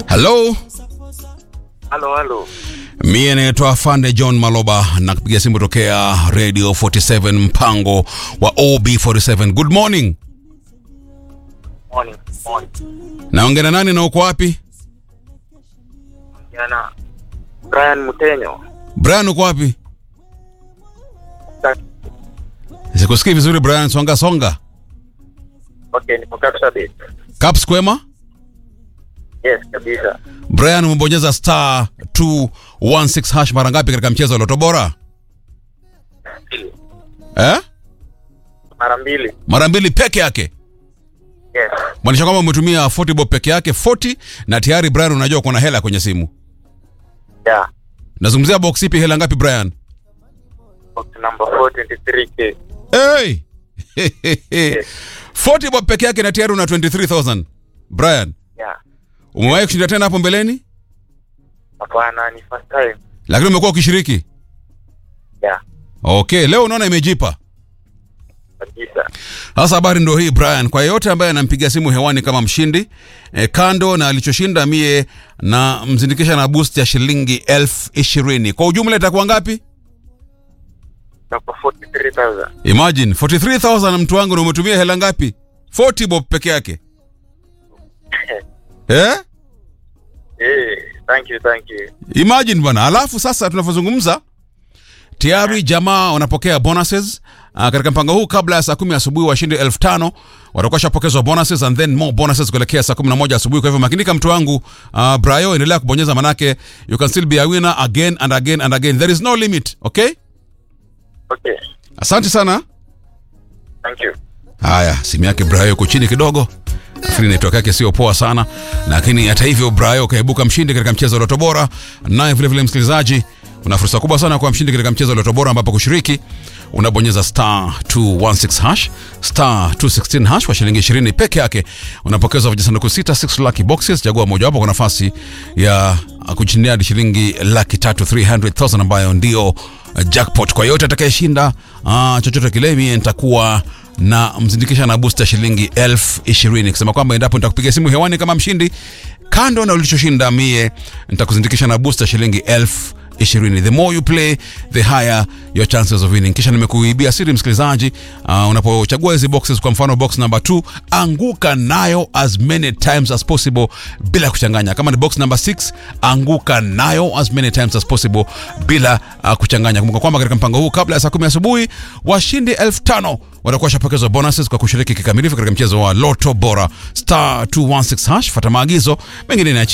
halo Halo, halo. mie naitwa fande john maloba na kupiga simu tokea radio 47 mpango wa ob47 good morning Morning. Morning. naongea na nani na uko wapi Jana Brian Mutenyo. brian uko wapi Ta- sikusikii vizuri brian songa songa Okay, nipo Kapsabet. caps kwema Yes, kabisa. brian umebonyeza star 216 hash mara ngapi katika mchezo wa loto bora Mbili. eh? Mara mbili. mara mbili peke yake Yes. maanisha kwamba umetumia 40 bob peke yake 40 na tayari brian unajua kuna hela kwenye simu Yeah. nazungumzia box ipi hela ngapi brian Box number 423K. hey! 40 bob peke yake na tayari una 23000 brian Yeah. umewahi kushinda tena hapo mbeleni Hapana, ni first time. lakini umekuwa ukishiriki Yeah. okay leo unaona imejipa Kabisa. sasa habari ndo hii brian kwa yeyote ambaye anampiga simu hewani kama mshindi e, kando na alichoshinda mie na mzindikisha na boost ya shilingi elfu ishirini kwa ujumla itakuwa ngapi Nako 43,000. imagine 43000 mtu wangu na umetumia hela ngapi 40 bob peke yake eh? Eh, thank you, thank you. imagine bana alafu sasa tunavyozungumza tayari jamaa wanapokea bonuses uh, katika mpango huu kabla ya saa kumi asubuhi washindi elfu tano watakuwa shapokezwa bonuses and then more bonuses kuelekea saa kumi na moja asubuhi kwa hivyo makinika mtu wangu uh, brayo endelea kubonyeza manake you can still be a winner again and again and again there is no limit okay Okay. asante sana Thank you. haya simu yake brayo iko chini kidogo nafikiri network yake sio poa sana lakini hata hivyo brayo kaibuka mshindi katika mchezo wa loto bora naye vilevile msikilizaji una fursa kubwa sana kuwa mshindi katika mchezo wa loto bora ambapo kushiriki unabonyeza star 216 hash star 216 hash kwa shilingi 20 peke yake unapokezwa vijisanduku 6 6 lucky boxes chagua mojawapo kwa nafasi ya uh, kushindia hadi shilingi laki tatu 300000 ambayo ndio uh, jackpot kwa yote atakayeshinda uh, chochote kile mie nitakuwa na mzindikisha na booster shilingi elfu ishirini kusema kwamba endapo nitakupiga simu hewani kama mshindi kando na ulichoshinda mie nitakuzindikisha na booster shilingi elfu ishirini the more you play the higher your chances of winning kisha nimekuibia siri msikilizaji uh, unapochagua hizi boxes kwa mfano box number 2 anguka nayo as many times as possible bila kuchanganya kama ni box number 6 anguka nayo as many times as possible bila uh, kuchanganya kumbuka kwamba katika mpango huu kabla ya saa kumi asubuhi washindi elfu tano watakuwa shapokezwa bonuses kwa kushiriki kikamilifu katika mchezo wa loto bora star 216 hash fata maagizo mengine ni